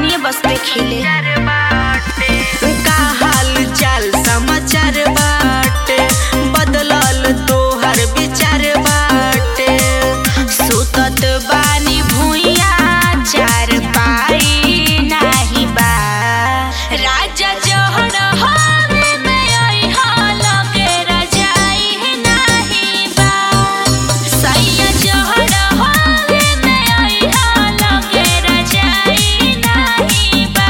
अपनी बस पे खिले का हाल चाल समाचार बाटे बदलल तोहर विचार बाटे सुतत बानी भुइया चार पाई नाही बा राजा जहर हवे में आई हाल के रजाई नाही बा सैया जहर हवे में आई हाल के रजाई नाही बा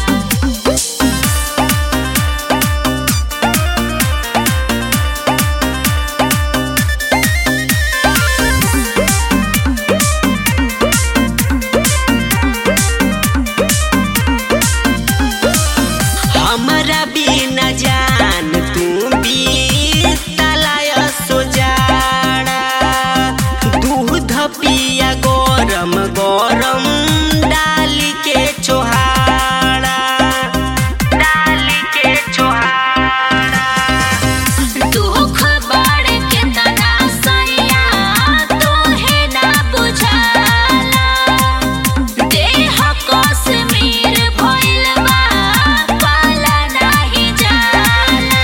हमरा बिना जान तू बीतलाय सोजाड़ा दूध पिया गरम गरम डाली के चोहाड़ा डाली के चोहाड़ा दुख बड़ के तना सैया तोहे ना बुझाला देह कश्मीर भइल बा पाला नाही जाला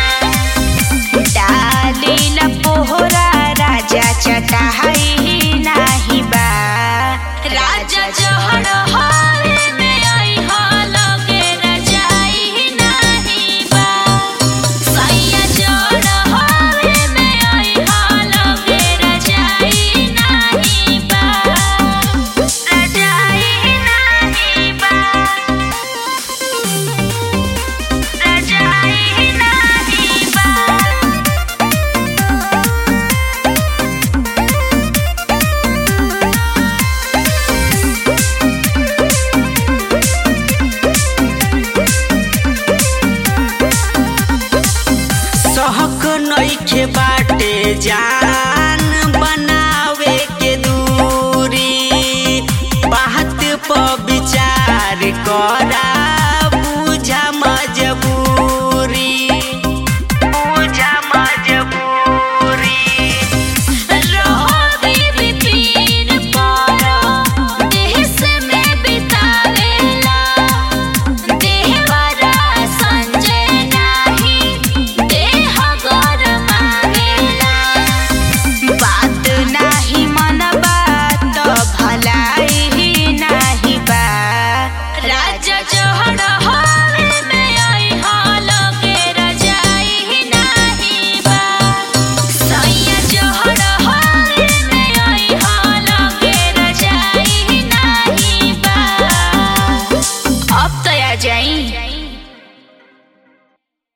डालीला पोहरा राजा चटाई नाही बा राजा जहर